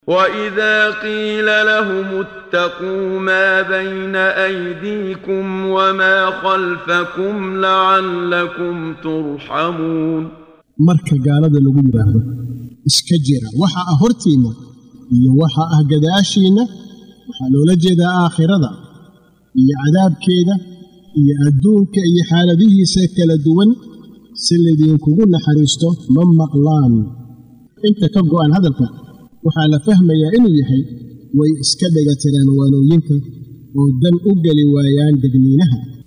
واذا قيل لهم اتقوا ما بين ايديكم وما خلفكم لعلكم ترحمون marka gaalada lagu yidhaahdo iska jira waxa ah hortiinna iyo waxa ah gadaashiinna waxaa loola jeedaa aakhirada iyo cadaabkeeda iyo adduunka iyo xaaladihiisa kala duwan si laydinkugu naxariisto ma maqlaan inta ka go'an hadalka waxaa la fahmayaa inuu yahay way iska dhega tiraan waanooyinka oo dan u geli waayaan degniinaha